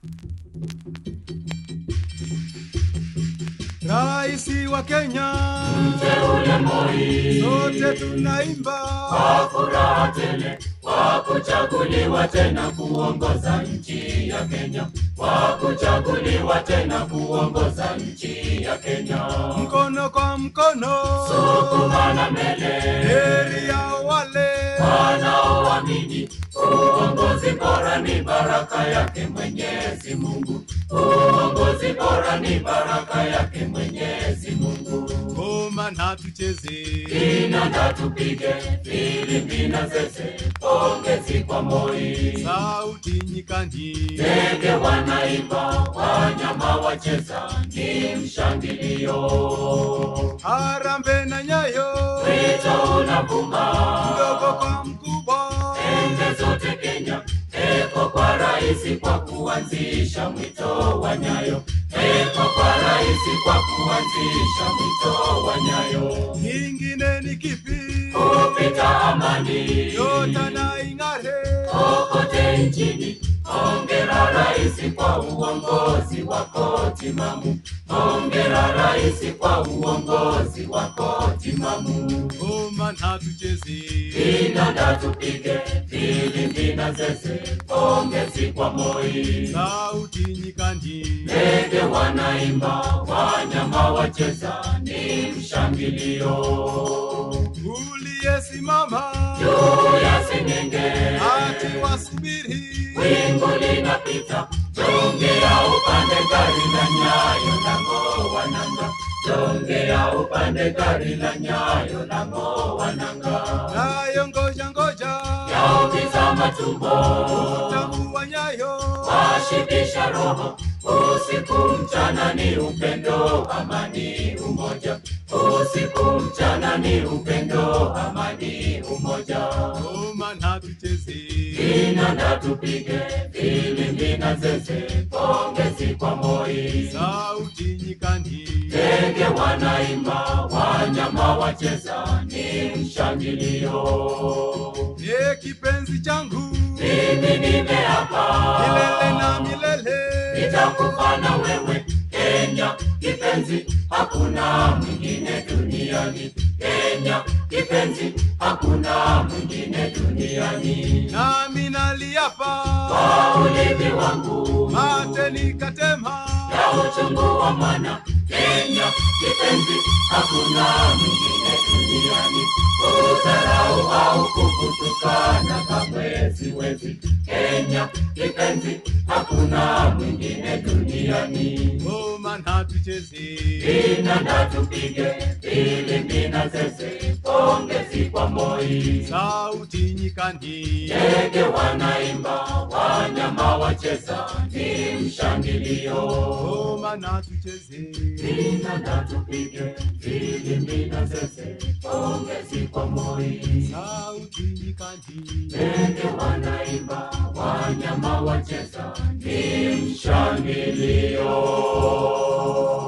Raisi wa Kenya, Mteule Moi, sote tunaimba kwa furaha tele kwa kuchaguliwa tena kuongoza nchi ya Kenya, kwa kuchaguliwa tena kuongoza nchi ya Kenya. mkono kwa mkono, Sukumana mbele, heri ya wale wanaoamini uongozi bora ni baraka yake Mwenyezi Mungu. Uongozi bora ni baraka yake Mwenyezi Mungu. ngoma na tucheze, Kinanda tupige, filimbi na zeze, pongezi kwa Moi. sauti nyikani, Ndege wanaimba, wanyama wacheza, ni mshangilio. harambe na nyayo, Wito unavuma, mdogo kwa mkubwa, pembe zote Kenya, eko kwa rais kwa kuanzisha mwito wa Nyayo, eko kwa rais kwa kuanzisha mwito wa Nyayo. ingine ni kipi? Kupita amani, Nyota na ing'are, kokote nchini. Hongera rais kwa uongozi wako timamu, hongera rais kwa uongozi wako timamu. ngoma na tucheze, Kinanda tupige, filimbi na zeze, pongezi kwa Moi. sauti nyikani, Ndege wanaimba, wanyama wacheza, ni mshangilio. uliyesimama Juu ya sengenge, hati wasubiri, wingu linapita, jongea upande gari la nyayo la ng'oa nanga, jongea upande gari la nyayo la ng'oa nanga. nayo ngoja ngoja, Yaumiza matumbo, utamu wa nyayo, washibisha roho, usiku mchana ni upendo, amani, umoja. Usiku mchana ni upendo, amani, umoja. ngoma na tucheze, Kinanda tupige, filimbi na zeze, pongezi kwa Moi. sauti nyikani, Ndege wanaimba, wanyama wacheza, ni mshangilio. ye kipenzi changu, Mimi nimeapa milele na milele, nitakufa na wewe Kenya kipenzi, hakuna mwingine duniani. Kenya kipenzi, hakuna mwingine duniani. nami naliapa, Kwa ulimi wangu mate nikatema, ya uchungu wa mwana Kenya kipenzi, hakuna mwingine duniani. Kudharau au kukutukana kamwe siwezi. Kenya kipenzi, hakuna mwingine duniani. ngoma na tucheze, Kinanda tupige, filimbi na zeze, pongezi kwa Moi. sauti nyikani, Ndege wanaimba, wanyama wacheza, ni mshangilio. ngoma na tucheze, Kinanda tupige, filimbi na zeze, pongezi kwa Moi. sauti nyikani. Ndege wanaimba, wanyama wacheza, ni mshangilio.